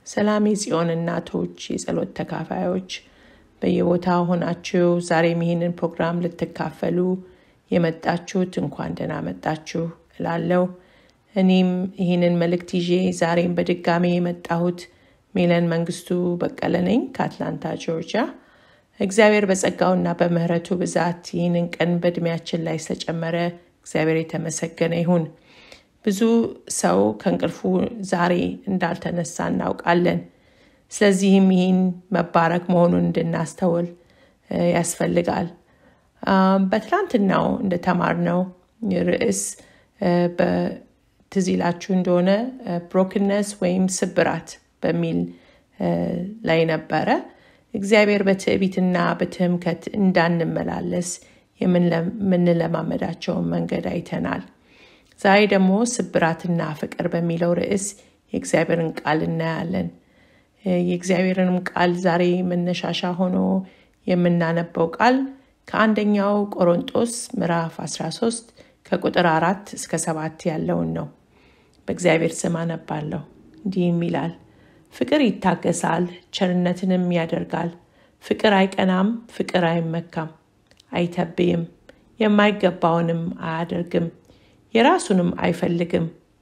ሰላም የጽዮን እናቶች፣ የጸሎት ተካፋዮች በየቦታው ሆናችሁ ዛሬም ይህንን ፕሮግራም ልትካፈሉ የመጣችሁት እንኳን ደህና መጣችሁ እላለሁ። እኔም ይህንን መልእክት ይዤ ዛሬም በድጋሜ የመጣሁት ሜለን መንግስቱ በቀለ ነኝ ከአትላንታ ጆርጂያ። እግዚአብሔር በጸጋውና በምህረቱ ብዛት ይህንን ቀን በእድሜያችን ላይ ስለጨመረ እግዚአብሔር የተመሰገነ ይሁን። ብዙ ሰው ከእንቅልፉ ዛሬ እንዳልተነሳ እናውቃለን። ስለዚህም ይህን መባረክ መሆኑን እንድናስተውል ያስፈልጋል። በትላንትናው እንደተማርነው ርዕስ ትዝ ይላችሁ እንደሆነ ብሮክነስ ወይም ስብራት በሚል ላይ ነበረ። እግዚአብሔር በትዕቢትና በትምከት እንዳንመላለስ የምንለማመዳቸውን መንገድ አይተናል። ዛሬ ደግሞ ስብራትና ፍቅር በሚለው ርዕስ የእግዚአብሔርን ቃል እናያለን። የእግዚአብሔርንም ቃል ዛሬ መነሻሻ ሆኖ የምናነበው ቃል ከአንደኛው ቆሮንጦስ ምዕራፍ 13 ከቁጥር አራት እስከ ሰባት ያለውን ነው። በእግዚአብሔር ስም አነባለሁ። እንዲህም ይላል፣ ፍቅር ይታገሳል፣ ቸርነትንም ያደርጋል። ፍቅር አይቀናም፣ ፍቅር አይመካም፣ አይተብይም፣ የማይገባውንም አያደርግም፣ የራሱንም አይፈልግም፣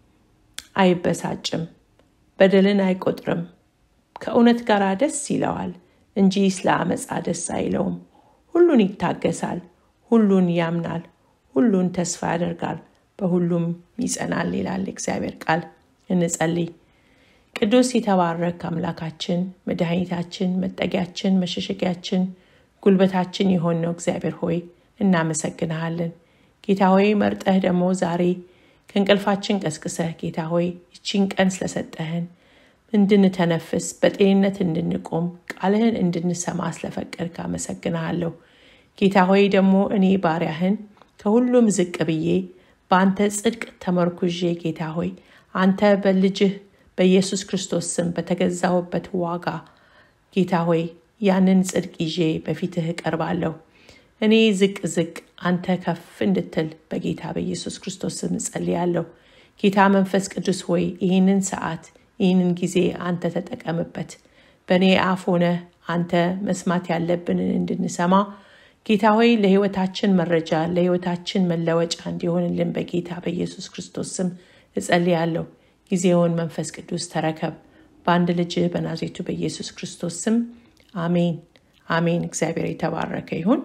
አይበሳጭም፣ በደልን አይቆጥርም፣ ከእውነት ጋር ደስ ይለዋል እንጂ ስለ አመፃ ደስ አይለውም። ሁሉን ይታገሳል፣ ሁሉን ያምናል፣ ሁሉን ተስፋ ያደርጋል፣ በሁሉም ይጸናል ይላል እግዚአብሔር ቃል። እንጸልይ። ቅዱስ የተባረክ አምላካችን፣ መድኃኒታችን፣ መጠጊያችን፣ መሸሸጊያችን፣ ጉልበታችን የሆነው እግዚአብሔር ሆይ እናመሰግንሃለን። ጌታ ሆይ መርጠህ ደግሞ ዛሬ ከእንቅልፋችን ቀስቅሰህ ጌታ ሆይ ይቺን ቀን ስለሰጠህን እንድንተነፍስ በጤንነት እንድንቆም ቃልህን እንድንሰማ ስለፈቀድክ አመሰግንሃለሁ። ጌታ ሆይ ደግሞ እኔ ባሪያህን ከሁሉም ዝቅ ብዬ በአንተ ጽድቅ ተመርኩዤ ጌታ ሆይ አንተ በልጅህ በኢየሱስ ክርስቶስ ስም በተገዛሁበት ዋጋ ጌታ ሆይ ያንን ጽድቅ ይዤ በፊትህ እቀርባለሁ። እኔ ዝቅ ዝቅ አንተ ከፍ እንድትል በጌታ በኢየሱስ ክርስቶስ ስም እጸልያለሁ። ጌታ መንፈስ ቅዱስ ሆይ ይህንን ሰዓት ይህንን ጊዜ አንተ ተጠቀምበት። በእኔ አፍ ሆነ አንተ መስማት ያለብንን እንድንሰማ ጌታ ሆይ ለሕይወታችን መረጃ ለሕይወታችን መለወጫ እንዲሆንልን በጌታ በኢየሱስ ክርስቶስ ስም እጸልያለሁ። ጊዜውን መንፈስ ቅዱስ ተረከብ። በአንድ ልጅ በናዝሬቱ በኢየሱስ ክርስቶስ ስም አሜን አሜን። እግዚአብሔር የተባረከ ይሁን።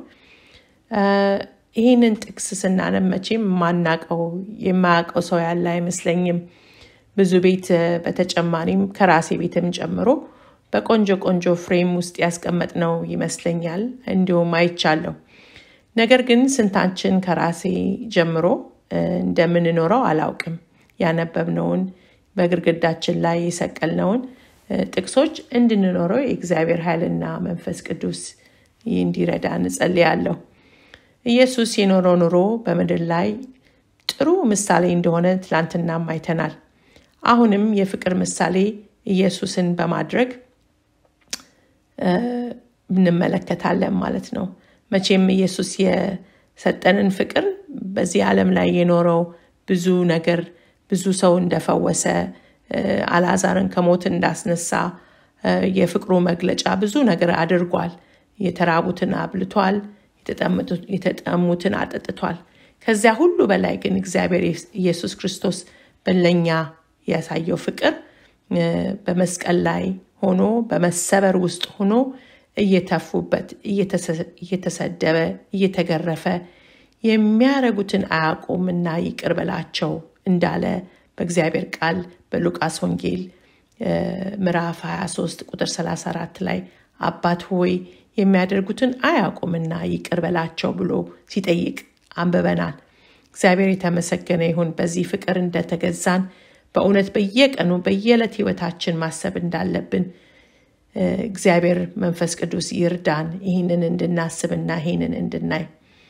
ይህንን ጥቅስ ስናነብ መቼም የማናቀው የማያውቀው ሰው ያለ አይመስለኝም። ብዙ ቤት በተጨማሪም ከራሴ ቤትም ጨምሮ በቆንጆ ቆንጆ ፍሬም ውስጥ ያስቀመጥነው ይመስለኛል። እንዲሁም አይቻለሁ። ነገር ግን ስንታችን ከራሴ ጀምሮ እንደምንኖረው አላውቅም። ያነበብነውን በግድግዳችን ላይ የሰቀልነውን ጥቅሶች እንድንኖረው የእግዚአብሔር ኃይልና መንፈስ ቅዱስ እንዲረዳ እንጸልያለሁ። ኢየሱስ የኖረው ኑሮ በምድር ላይ ጥሩ ምሳሌ እንደሆነ ትላንትናም አይተናል። አሁንም የፍቅር ምሳሌ ኢየሱስን በማድረግ እንመለከታለን ማለት ነው። መቼም ኢየሱስ የሰጠንን ፍቅር በዚህ ዓለም ላይ የኖረው ብዙ ነገር ብዙ ሰው እንደፈወሰ፣ አልዓዛርን ከሞት እንዳስነሳ የፍቅሩ መግለጫ ብዙ ነገር አድርጓል። የተራቡትን አብልቷል፣ የተጠሙትን አጠጥቷል። ከዚያ ሁሉ በላይ ግን እግዚአብሔር ኢየሱስ ክርስቶስ በለኛ ያሳየው ፍቅር በመስቀል ላይ ሆኖ በመሰበር ውስጥ ሆኖ እየተፉበት እየተሰደበ እየተገረፈ የሚያረጉትን አያውቁምና ይቅር በላቸው እንዳለ በእግዚአብሔር ቃል በሉቃስ ወንጌል ምዕራፍ 23 ቁጥር 34 ላይ አባት ሆይ የሚያደርጉትን አያውቁምና ይቅር በላቸው ብሎ ሲጠይቅ አንብበናል። እግዚአብሔር የተመሰገነ ይሁን። በዚህ ፍቅር እንደተገዛን በእውነት በየቀኑ በየዕለት ህይወታችን ማሰብ እንዳለብን እግዚአብሔር መንፈስ ቅዱስ ይርዳን። ይህንን እንድናስብና ይህንን እንድናይ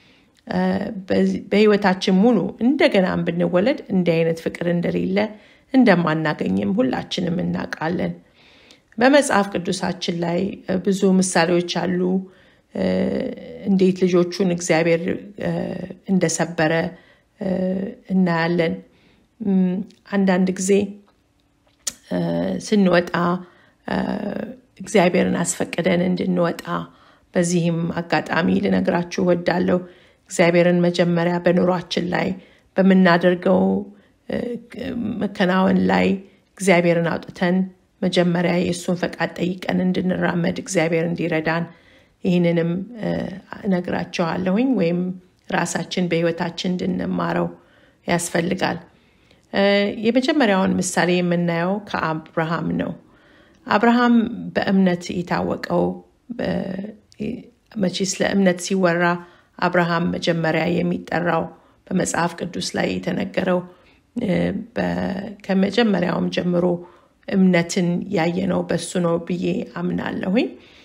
በህይወታችን ሙሉ እንደገናም ብንወለድ እንዲህ አይነት ፍቅር እንደሌለ እንደማናገኝም ሁላችንም እናውቃለን። በመጽሐፍ ቅዱሳችን ላይ ብዙ ምሳሌዎች አሉ። እንዴት ልጆቹን እግዚአብሔር እንደሰበረ እናያለን። አንዳንድ ጊዜ ስንወጣ እግዚአብሔርን አስፈቅደን እንድንወጣ በዚህም አጋጣሚ ልነግራችሁ ወዳለሁ። እግዚአብሔርን መጀመሪያ በኑሯችን ላይ በምናደርገው መከናወን ላይ እግዚአብሔርን አውጥተን መጀመሪያ የእሱን ፈቃድ ጠይቀን እንድንራመድ እግዚአብሔር እንዲረዳን ይህንንም እነግራቸዋለሁኝ ወይም ራሳችን በህይወታችን እንድንማረው ያስፈልጋል። የመጀመሪያውን ምሳሌ የምናየው ከአብርሃም ነው። አብርሃም በእምነት የታወቀው መቼ ስለ እምነት ሲወራ አብርሃም መጀመሪያ የሚጠራው በመጽሐፍ ቅዱስ ላይ የተነገረው ከመጀመሪያውም ጀምሮ እምነትን ያየነው በሱ ነው ብዬ አምናለሁኝ።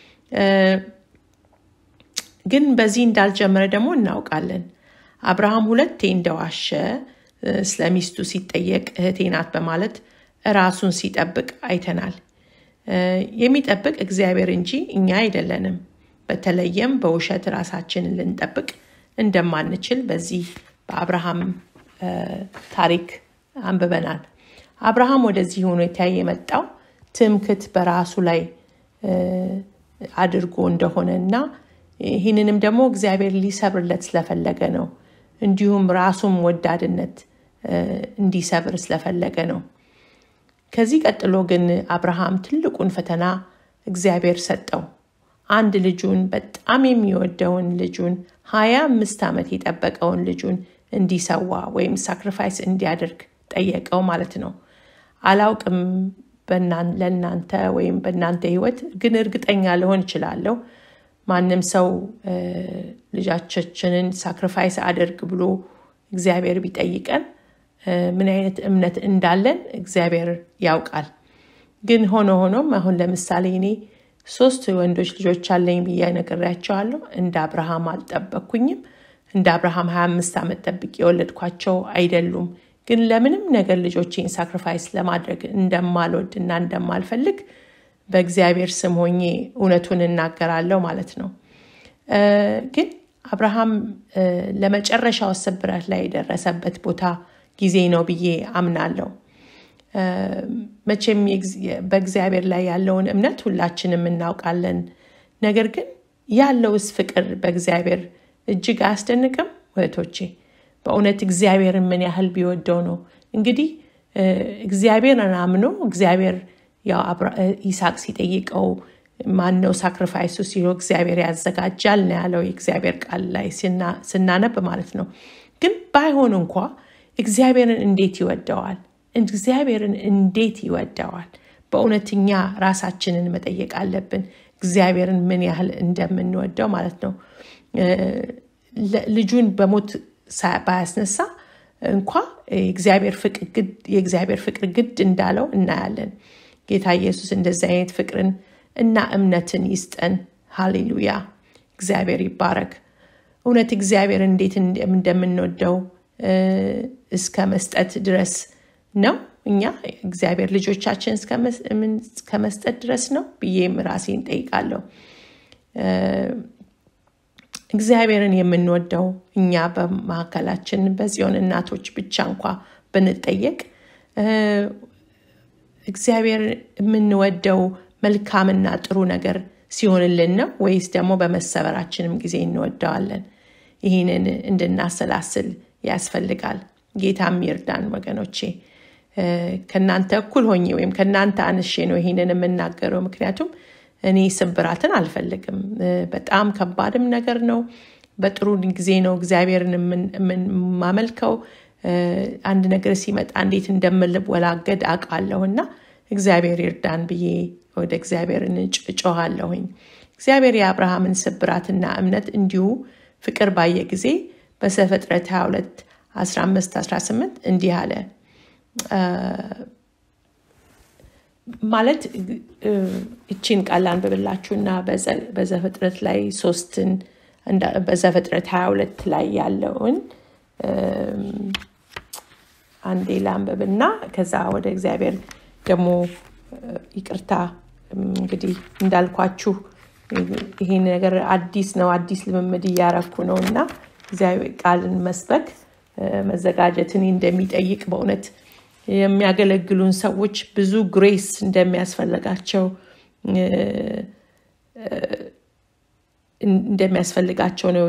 ግን በዚህ እንዳልጀመረ ደግሞ እናውቃለን። አብርሃም ሁለቴ እንደዋሸ ስለ ሚስቱ ሲጠየቅ እህቴ ናት በማለት ራሱን ሲጠብቅ አይተናል። የሚጠብቅ እግዚአብሔር እንጂ እኛ አይደለንም። በተለየም በውሸት ራሳችንን ልንጠብቅ እንደማንችል በዚህ በአብርሃም ታሪክ አንብበናል። አብርሃም ወደዚህ ሁኔታ የመጣው ትምክት በራሱ ላይ አድርጎ እንደሆነ እና ይህንንም ደግሞ እግዚአብሔር ሊሰብርለት ስለፈለገ ነው። እንዲሁም ራሱም ወዳድነት እንዲሰብር ስለፈለገ ነው። ከዚህ ቀጥሎ ግን አብርሃም ትልቁን ፈተና እግዚአብሔር ሰጠው። አንድ ልጁን በጣም የሚወደውን ልጁን ሀያ አምስት ዓመት የጠበቀውን ልጁን እንዲሰዋ ወይም ሳክሪፋይስ እንዲያደርግ ጠየቀው ማለት ነው። አላውቅም ለእናንተ ወይም በእናንተ ህይወት ግን እርግጠኛ ልሆን እችላለሁ። ማንም ሰው ልጃችንን ሳክሪፋይስ አድርግ ብሎ እግዚአብሔር ቢጠይቀን ምን አይነት እምነት እንዳለን እግዚአብሔር ያውቃል። ግን ሆኖ ሆኖም አሁን ለምሳሌ እኔ ሶስት ወንዶች ልጆች አለኝ ብዬ ነግሬያቸዋለሁ። እንደ አብርሃም አልጠበቅኩኝም። እንደ አብርሃም 25 ዓመት ጠብቅ የወለድኳቸው አይደሉም። ግን ለምንም ነገር ልጆቼን ሳክሪፋይስ ለማድረግ እንደማልወድ እና እንደማልፈልግ በእግዚአብሔር ስም ሆኜ እውነቱን እናገራለሁ ማለት ነው። ግን አብርሃም ለመጨረሻው ስብራት ላይ የደረሰበት ቦታ ጊዜ ነው ብዬ አምናለሁ። መቼም በእግዚአብሔር ላይ ያለውን እምነት ሁላችንም እናውቃለን። ነገር ግን ያለውስ ፍቅር በእግዚአብሔር እጅግ አያስደንቅም? እህቶቼ በእውነት እግዚአብሔርን ምን ያህል ቢወደው ነው እንግዲህ እግዚአብሔርን አምኖ እግዚአብሔር ያው ይስሐቅ ሲጠይቀው ማን ነው ሳክሪፋይሱ ሲለው እግዚአብሔር ያዘጋጃል ነው ያለው የእግዚአብሔር ቃል ላይ ስናነብ ማለት ነው። ግን ባይሆን እንኳ እግዚአብሔርን እንዴት ይወደዋል? እግዚአብሔርን እንዴት ይወደዋል? በእውነትኛ ራሳችንን መጠየቅ አለብን። እግዚአብሔርን ምን ያህል እንደምንወደው ማለት ነው። ልጁን በሞት ባያስነሳ እንኳ የእግዚአብሔር ፍቅር ግድ እንዳለው እናያለን። ጌታ ኢየሱስ እንደዚህ አይነት ፍቅርን እና እምነትን ይስጠን። ሃሌሉያ! እግዚአብሔር ይባረክ። እውነት እግዚአብሔር እንዴት እንደምንወደው እስከ መስጠት ድረስ ነው። እኛ እግዚአብሔር ልጆቻችን እስከ መስጠት ድረስ ነው ብዬም ራሴን ጠይቃለሁ። እግዚአብሔርን የምንወደው እኛ በመካከላችን በጽዮን እናቶች ብቻ እንኳ ብንጠየቅ እግዚአብሔር የምንወደው መልካምና ጥሩ ነገር ሲሆንልን ነው ወይስ ደግሞ በመሰበራችንም ጊዜ እንወደዋለን? ይህንን እንድናሰላስል ያስፈልጋል። ጌታም ይርዳን ወገኖቼ። ከእናንተ እኩል ሆኜ ወይም ከእናንተ አንሼ ነው ይህንን የምናገረው። ምክንያቱም እኔ ስብራትን አልፈልግም። በጣም ከባድም ነገር ነው። በጥሩ ጊዜ ነው እግዚአብሔርን የማመልከው። አንድ ነገር ሲመጣ እንዴት እንደምልወላገድ አውቃለሁ እና እግዚአብሔር ይርዳን ብዬ ወደ እግዚአብሔር እጮሃለሁኝ። እግዚአብሔር የአብርሃምን ስብራትና እምነት እንዲሁ ፍቅር ባየ ጊዜ በዘፍጥረት 22 15 18 እንዲህ አለ ማለት እቺን ቃል አንብብላችሁና በዘፍጥረት ላይ ሶስትን በዘፍጥረት 22 ላይ ያለውን አንዴ ላንብብና ከዛ ወደ እግዚአብሔር ደግሞ ይቅርታ እንግዲህ እንዳልኳችሁ ይሄን ነገር አዲስ ነው አዲስ ልምምድ እያረኩ ነው እና እግዚአብሔር ቃልን መስበክ መዘጋጀትን እንደሚጠይቅ በእውነት የሚያገለግሉን ሰዎች ብዙ ግሬስ እንደሚያስፈልጋቸው እንደሚያስፈልጋቸው ነው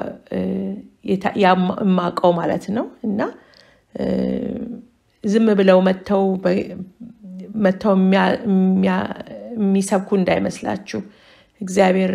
የማውቀው ማለት ነው እና ዝም ብለው መጥተው መጥተው የሚሰብኩ እንዳይመስላችሁ እግዚአብሔር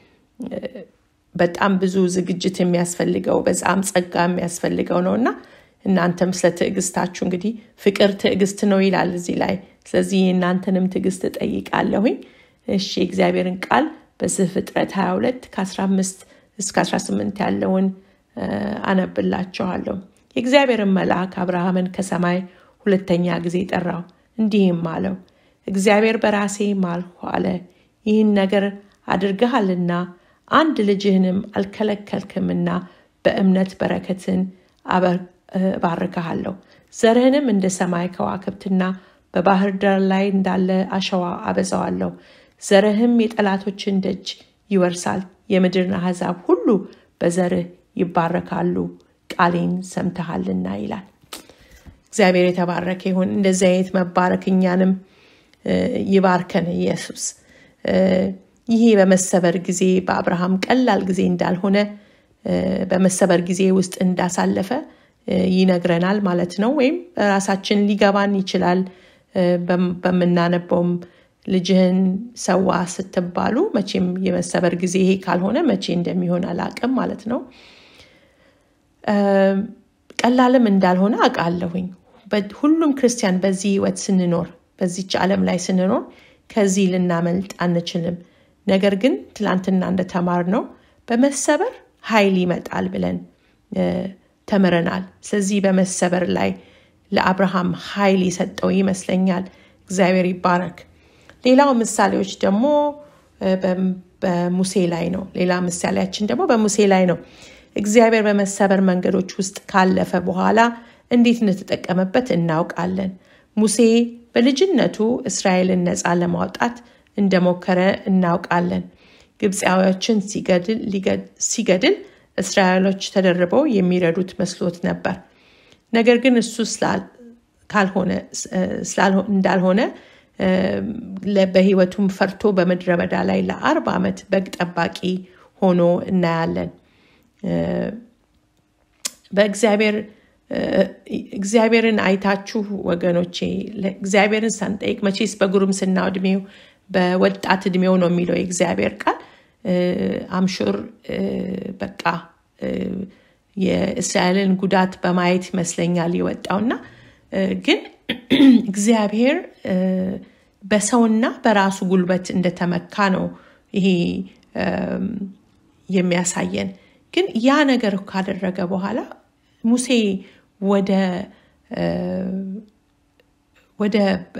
በጣም ብዙ ዝግጅት የሚያስፈልገው በጣም ጸጋ የሚያስፈልገው ነው እና እናንተም ስለ ትዕግስታችሁ እንግዲህ ፍቅር ትዕግስት ነው ይላል እዚህ ላይ ስለዚህ የእናንተንም ትዕግስት እጠይቃለሁኝ እሺ የእግዚአብሔርን ቃል በዘፍጥረት 22 ከ15 እስከ 18 ያለውን አነብላችኋለሁ የእግዚአብሔርን መልአክ አብርሃምን ከሰማይ ሁለተኛ ጊዜ ጠራው እንዲህም አለው እግዚአብሔር በራሴ ማልሁ አለ ይህን ነገር አድርገሃልና አንድ ልጅህንም አልከለከልክምና በእምነት በረከትን እባርክሃለሁ ዘርህንም እንደ ሰማይ ከዋክብትና በባህር ዳር ላይ እንዳለ አሸዋ አበዛዋለሁ ዘርህም የጠላቶችን ደጅ ይወርሳል የምድርን አሕዛብ ሁሉ በዘርህ ይባረካሉ ቃሌን ሰምተሃልና ይላል እግዚአብሔር የተባረከ ይሁን እንደዚህ አይነት መባረክ እኛንም ይባርከን ኢየሱስ ይሄ በመሰበር ጊዜ በአብርሃም ቀላል ጊዜ እንዳልሆነ በመሰበር ጊዜ ውስጥ እንዳሳለፈ ይነግረናል ማለት ነው ወይም ራሳችን ሊገባን ይችላል በምናነበውም ልጅህን ሰዋ ስትባሉ መቼም የመሰበር ጊዜ ይሄ ካልሆነ መቼ እንደሚሆን አላቅም ማለት ነው ቀላልም እንዳልሆነ አውቃለሁኝ ሁሉም ክርስቲያን በዚህ ህይወት ስንኖር በዚች ዓለም ላይ ስንኖር ከዚህ ልናመልጥ አንችልም ነገር ግን ትላንትና እንደተማር ነው በመሰበር ኃይል ይመጣል ብለን ተምረናል ስለዚህ በመሰበር ላይ ለአብርሃም ኃይል የሰጠው ይመስለኛል እግዚአብሔር ይባረክ ሌላው ምሳሌዎች ደግሞ በሙሴ ላይ ነው ሌላ ምሳሌያችን ደግሞ በሙሴ ላይ ነው እግዚአብሔር በመሰበር መንገዶች ውስጥ ካለፈ በኋላ እንዴት እንደተጠቀመበት እናውቃለን ሙሴ በልጅነቱ እስራኤልን ነፃ ለማውጣት እንደሞከረ እናውቃለን ግብፃዎችን ሲገድል እስራኤሎች ተደርበው የሚረዱት መስሎት ነበር ነገር ግን እሱ እንዳልሆነ በህይወቱም ፈርቶ በምድረ በዳ ላይ ለአርባ ዓመት በግ ጠባቂ ሆኖ እናያለን በእግዚአብሔር እግዚአብሔርን አይታችሁ ወገኖቼ እግዚአብሔርን ሳንጠይቅ መቼስ በጉርምስና እድሜው በወጣት እድሜው ነው የሚለው የእግዚአብሔር ቃል አምሹር በቃ የእስራኤልን ጉዳት በማየት ይመስለኛል የወጣውና ግን እግዚአብሔር በሰውና በራሱ ጉልበት እንደተመካ ነው ይሄ የሚያሳየን ግን ያ ነገር ካደረገ በኋላ ሙሴ ወደ ወደ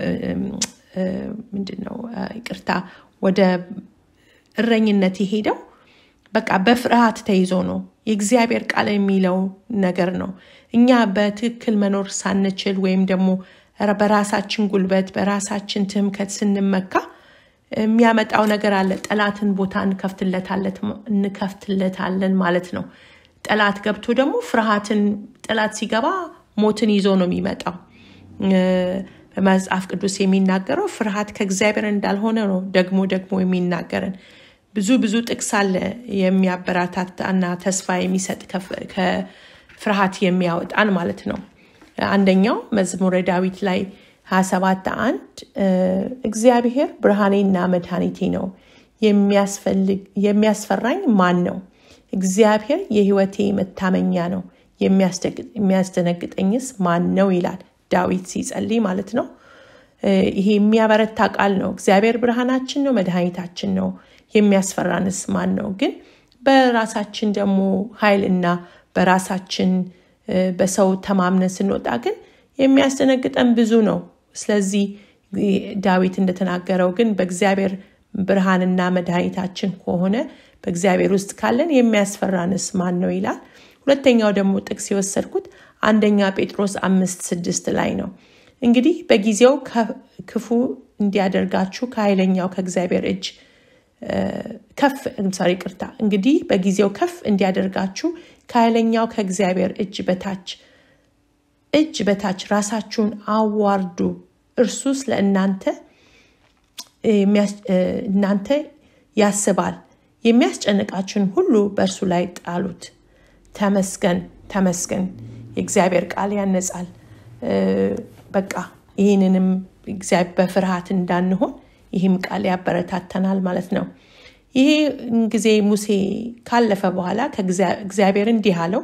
ምንድን ነው ይቅርታ ወደ እረኝነት የሄደው በቃ በፍርሃት ተይዞ ነው የእግዚአብሔር ቃል የሚለው ነገር ነው እኛ በትክክል መኖር ሳንችል ወይም ደግሞ በራሳችን ጉልበት በራሳችን ትምከት ስንመካ የሚያመጣው ነገር አለ ጠላትን ቦታ እንከፍትለታለን ማለት ነው ጠላት ገብቶ ደግሞ ፍርሃትን ጠላት ሲገባ ሞትን ይዞ ነው የሚመጣው በመጽሐፍ ቅዱስ የሚናገረው ፍርሃት ከእግዚአብሔር እንዳልሆነ ነው ደግሞ ደግሞ የሚናገረን ብዙ ብዙ ጥቅስ አለ የሚያበራታታና ተስፋ የሚሰጥ ከፍርሃት የሚያወጣን ማለት ነው አንደኛው መዝሙረ ዳዊት ላይ 27 አንድ እግዚአብሔር ብርሃኔና መድኃኒቴ ነው የሚያስፈራኝ ማን ነው እግዚአብሔር የህይወቴ መታመኛ ነው የሚያስደነግጠኝስ ማን ነው ይላል ዳዊት ሲጸልይ ማለት ነው ይሄ የሚያበረታ ቃል ነው እግዚአብሔር ብርሃናችን ነው መድኃኒታችን ነው የሚያስፈራንስ ማን ነው ግን በራሳችን ደግሞ ኃይልና በራሳችን በሰው ተማምነን ስንወጣ ግን የሚያስደነግጠን ብዙ ነው ስለዚህ ዳዊት እንደተናገረው ግን በእግዚአብሔር ብርሃንና መድኃኒታችን ከሆነ በእግዚአብሔር ውስጥ ካለን የሚያስፈራንስ ማን ነው ይላል ሁለተኛው ደግሞ ጥቅስ የወሰድኩት አንደኛ ጴጥሮስ አምስት ስድስት ላይ ነው እንግዲህ በጊዜው ክፉ እንዲያደርጋችሁ ከኃይለኛው ከእግዚአብሔር እጅ ከፍ ሳሪ ቅርታ እንግዲህ በጊዜው ከፍ እንዲያደርጋችሁ ከኃይለኛው ከእግዚአብሔር እጅ በታች እጅ በታች ራሳችሁን አዋርዱ እርሱ ስለ እናንተ እናንተ ያስባል። የሚያስጨንቃችሁን ሁሉ በእርሱ ላይ ጣሉት። ተመስገን ተመስገን። የእግዚአብሔር ቃል ያነጻል። በቃ ይህንንም በፍርሃት እንዳንሆን ይህም ቃል ያበረታተናል ማለት ነው። ይሄ ጊዜ ሙሴ ካለፈ በኋላ እግዚአብሔር እንዲህ አለው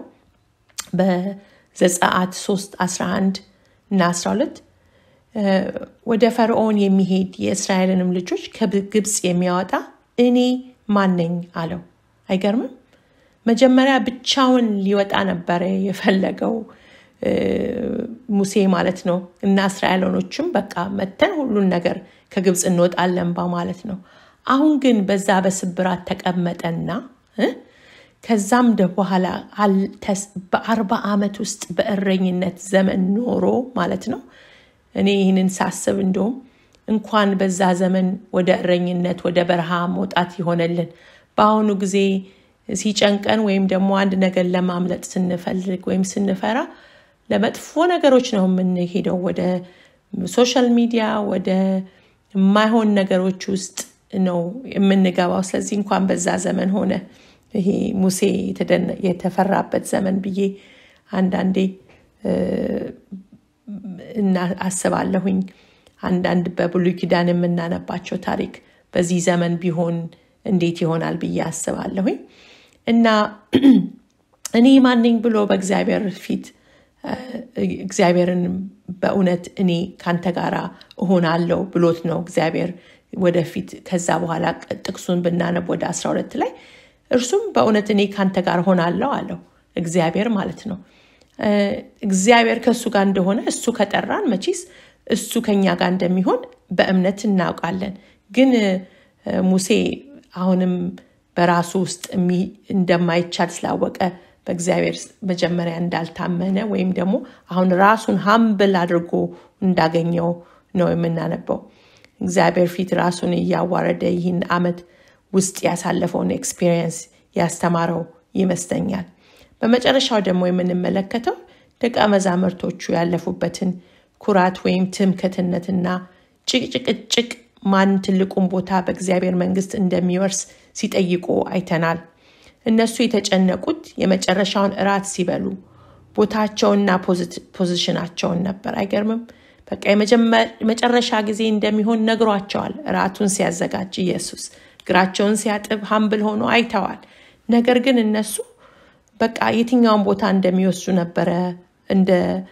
በዘጸአት 3 11 እና 12 ወደ ፈርዖን የሚሄድ የእስራኤልንም ልጆች ከግብፅ የሚያወጣ እኔ ማነኝ አለው። አይገርምም? መጀመሪያ ብቻውን ሊወጣ ነበረ የፈለገው ሙሴ ማለት ነው። እና እስራኤሎኖችም በቃ መተን ሁሉን ነገር ከግብፅ እንወጣለን በማለት ነው። አሁን ግን በዛ በስብራት ተቀመጠና ከዛም በኋላ በአርባ ዓመት ውስጥ በእረኝነት ዘመን ኖሮ ማለት ነው። እኔ ይህንን ሳስብ እንደውም እንኳን በዛ ዘመን ወደ እረኝነት ወደ በረሃ መውጣት ይሆነልን በአሁኑ ጊዜ ሲጨንቀን ወይም ደግሞ አንድ ነገር ለማምለጥ ስንፈልግ ወይም ስንፈራ ለመጥፎ ነገሮች ነው የምንሄደው፣ ወደ ሶሻል ሚዲያ፣ ወደ የማይሆን ነገሮች ውስጥ ነው የምንገባው። ስለዚህ እንኳን በዛ ዘመን ሆነ ይሄ ሙሴ የተፈራበት ዘመን ብዬ አንዳንዴ አስባለሁኝ። አንዳንድ በብሉይ ኪዳን የምናነባቸው ታሪክ በዚህ ዘመን ቢሆን እንዴት ይሆናል ብዬ አስባለሁኝ። እና እኔ ማንኝ ብሎ በእግዚአብሔር ፊት እግዚአብሔርን በእውነት እኔ ካንተ ጋር እሆናለሁ ብሎት ነው እግዚአብሔር ወደፊት ከዛ በኋላ ጥቅሱን ብናነብ ወደ 12 ላይ እርሱም በእውነት እኔ ካንተ ጋር ሆናለሁ አለው እግዚአብሔር ማለት ነው። እግዚአብሔር ከእሱ ጋር እንደሆነ እሱ ከጠራን መቼስ እሱ ከኛ ጋር እንደሚሆን በእምነት እናውቃለን። ግን ሙሴ አሁንም በራሱ ውስጥ እንደማይቻል ስላወቀ በእግዚአብሔር መጀመሪያ እንዳልታመነ ወይም ደግሞ አሁን ራሱን ሀምብል አድርጎ እንዳገኘው ነው የምናነበው። እግዚአብሔር ፊት ራሱን እያዋረደ ይህን ዓመት ውስጥ ያሳለፈውን ኤክስፒሪየንስ ያስተማረው ይመስለኛል። በመጨረሻው ደግሞ የምንመለከተው ደቀ መዛሙርቶቹ ያለፉበትን ኩራት ወይም ትምክህትነትና ጭቅጭቅጭቅ ማን ትልቁን ቦታ በእግዚአብሔር መንግስት እንደሚወርስ ሲጠይቁ አይተናል። እነሱ የተጨነቁት የመጨረሻውን እራት ሲበሉ ቦታቸውና ፖዚሽናቸውን ነበር። አይገርምም? በቃ የመጨረሻ ጊዜ እንደሚሆን ነግሯቸዋል። እራቱን ሲያዘጋጅ ኢየሱስ እግራቸውን ሲያጥብ ሀምብል ሆኖ አይተዋል። ነገር ግን እነሱ በቃ የትኛውን ቦታ እንደሚወስዱ ነበረ እንደ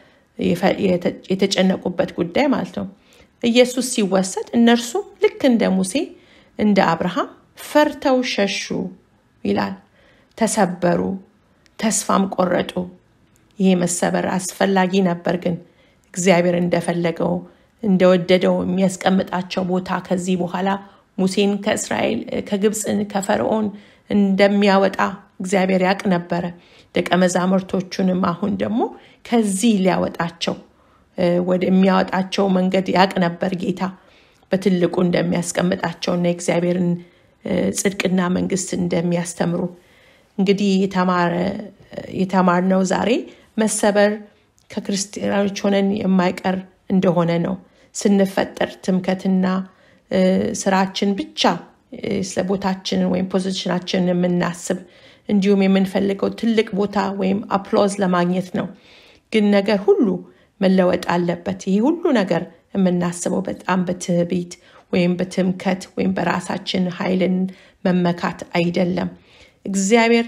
የተጨነቁበት ጉዳይ ማለት ነው። ኢየሱስ ሲወሰድ እነርሱም ልክ እንደ ሙሴ እንደ አብርሃም ፈርተው ሸሹ ይላል። ተሰበሩ፣ ተስፋም ቆረጡ። ይሄ መሰበር አስፈላጊ ነበር፣ ግን እግዚአብሔር እንደፈለገው እንደወደደው የሚያስቀምጣቸው ቦታ ከዚህ በኋላ ሙሴን ከእስራኤል ከግብፅን ከፈርዖን እንደሚያወጣ እግዚአብሔር ያቅ ነበረ። ደቀ መዛሙርቶቹንም አሁን ደግሞ ከዚህ ሊያወጣቸው ወደሚያወጣቸው መንገድ ያቅ ነበር ጌታ በትልቁ እንደሚያስቀምጣቸውና የእግዚአብሔርን ጽድቅና መንግስት እንደሚያስተምሩ እንግዲህ የተማርነው ዛሬ መሰበር ከክርስቲያኖች ሆነን የማይቀር እንደሆነ ነው። ስንፈጠር ትምከትና ስራችን ብቻ ስለ ቦታችንን ወይም ፖዚሽናችንን የምናስብ እንዲሁም የምንፈልገው ትልቅ ቦታ ወይም አፕሎዝ ለማግኘት ነው። ግን ነገር ሁሉ መለወጥ አለበት። ይህ ሁሉ ነገር የምናስበው በጣም በትዕቢት ወይም በትምከት ወይም በራሳችን ኃይልን መመካት አይደለም። እግዚአብሔር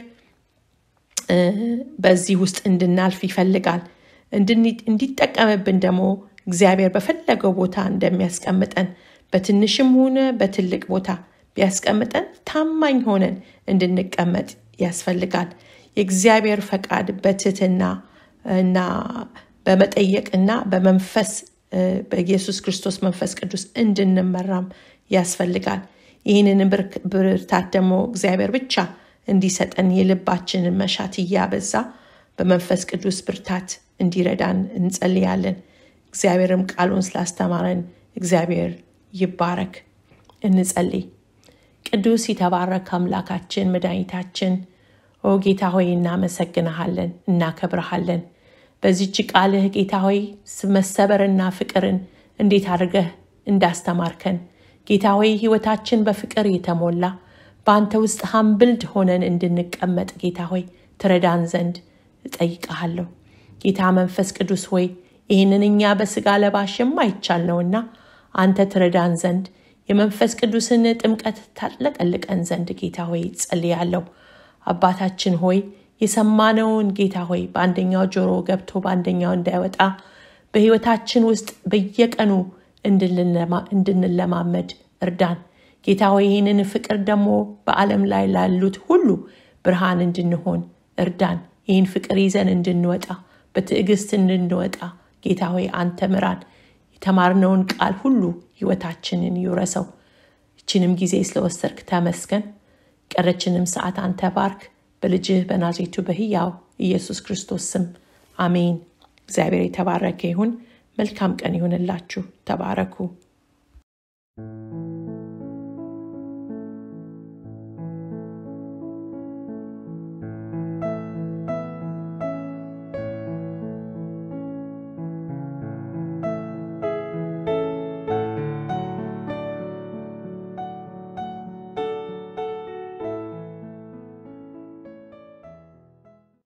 በዚህ ውስጥ እንድናልፍ ይፈልጋል። እንዲጠቀምብን ደግሞ እግዚአብሔር በፈለገው ቦታ እንደሚያስቀምጠን በትንሽም ሆነ በትልቅ ቦታ ቢያስቀምጠን ታማኝ ሆነን እንድንቀመጥ ያስፈልጋል። የእግዚአብሔር ፈቃድ በትህትና እና በመጠየቅና በመንፈስ በኢየሱስ ክርስቶስ መንፈስ ቅዱስ እንድንመራም ያስፈልጋል። ይህንን ብርታት ደግሞ እግዚአብሔር ብቻ እንዲሰጠን የልባችንን መሻት እያበዛ በመንፈስ ቅዱስ ብርታት እንዲረዳን እንጸልያለን። እግዚአብሔርም ቃሉን ስላስተማረን እግዚአብሔር ይባረክ። እንጸልይ። ቅዱስ የተባረክ አምላካችን መድኃኒታችን ኦ ጌታ ሆይ እናመሰግንሃለን፣ እናከብረሃለን። በዚች ቃልህ ጌታ ሆይ መሰበርና ፍቅርን እንዴት አድርገህ እንዳስተማርከን ጌታ ሆይ ህይወታችን በፍቅር የተሞላ በአንተ ውስጥ ሀምብልድ ሆነን እንድንቀመጥ ጌታ ሆይ ትረዳን ዘንድ እጠይቀሃለሁ። ጌታ መንፈስ ቅዱስ ሆይ ይህንን እኛ በስጋ ለባሽ የማይቻል ነውና አንተ ትረዳን ዘንድ የመንፈስ ቅዱስን ጥምቀት ታጥለቀልቀን ዘንድ ጌታ ሆይ ጸልያለሁ። አባታችን ሆይ የሰማነውን ጌታ ሆይ በአንደኛው ጆሮ ገብቶ በአንደኛው እንዳይወጣ በህይወታችን ውስጥ በየቀኑ እንድንለማመድ እርዳን። ጌታ ሆይ ይህንን ፍቅር ደግሞ በዓለም ላይ ላሉት ሁሉ ብርሃን እንድንሆን እርዳን። ይህን ፍቅር ይዘን እንድንወጣ በትዕግስት እንድንወጣ ጌታ ሆይ አንተ ምራን። የተማርነውን ቃል ሁሉ ህይወታችንን ይውረሰው። ይችንም ጊዜ ስለወሰድክ ተመስገን። ቀረችንም ሰዓት አንተ ባርክ። በልጅህ በናዝሬቱ በህያው ኢየሱስ ክርስቶስ ስም አሜን። እግዚአብሔር የተባረከ ይሁን። መልካም ቀን ይሁንላችሁ። ተባረኩ።